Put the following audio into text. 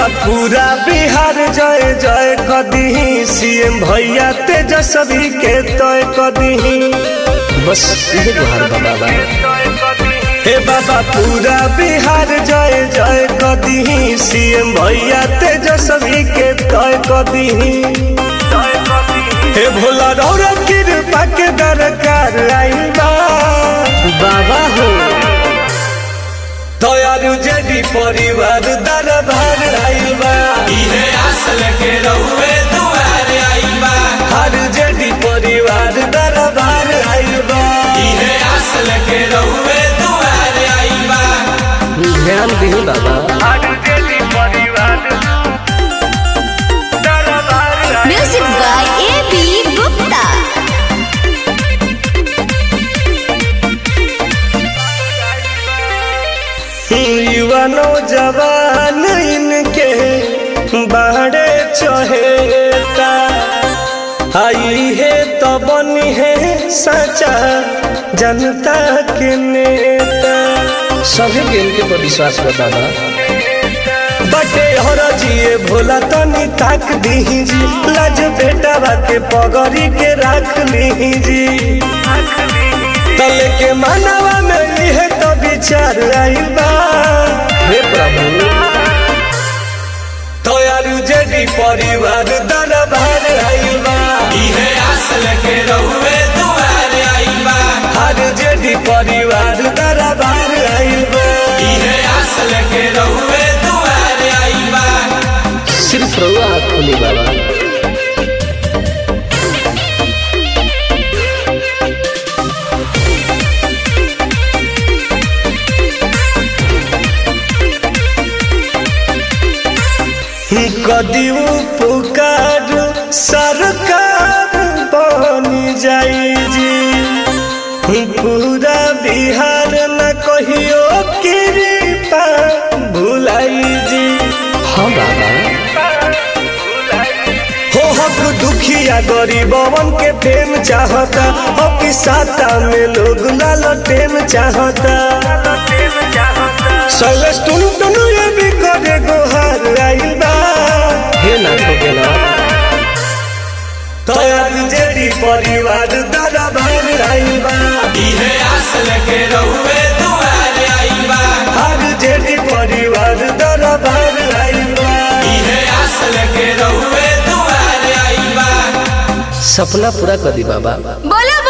बाबा पूरा बिहार जय जय कदी सीएम भैया तेजस्वी के तय कदी बस इहे गुहार बा बाबा हे बाबा पूरा बिहार जय जय कदी सीएम भैया तेजस्वी के तय कदी हे भोला रौरा कृपा के दरकार आइल बा बाबा हो दयालु जेडी परिवार दरबार आइल बा इहे असल के रहुए दुआरे आइल बा हर जेडी परिवार दरबार आइल बा इहे असल के रहुए दुआरे आइल बा ध्यान दिही बाबा हर जेडी परिवार दरबार आइल Music by A.B. Gupta. युवा नौजवान इनके बाड़े चहेता आई है तो बनी है सच्चा जनता के नेता सभी के इनके पर विश्वास बा बाबा बटे हर जिए भोला तनी ताक दी जी लाज बेटा के पगड़ी के रख ली जी तले के मानवा में यह तो विचार आइल बा हे प्रभु दयालु जेडी परिवार दरबार आइल बा इहे असल के रहुए दुआरे आइल बा हर जेडी परिवार दरबार आइल बा इहे असल के रहुए दुआरे आइल बा सिर्फ रहुआ हाथ खोली बाबा कदी पुकार सरकार बनी जाई जी पूरा बिहार न कहियो कृपा भुलाई जी हाँ बाबा हो हक दुखिया गरीबवन के प्रेम चाहता हो कि साता में लोग लालटेन चाहता सैलेश टुन टुन ये भी करे गोहार आइल बा हे ना हो गेला तयार जेडी परिवार दरबार आइल बा इहे असल के रहुए दुआरे आइल बा हर जेडी परिवार दरबार आइल बा इहे असल के रहुए दुआरे आइल बा सपना पूरा कर दी बाबा बोलो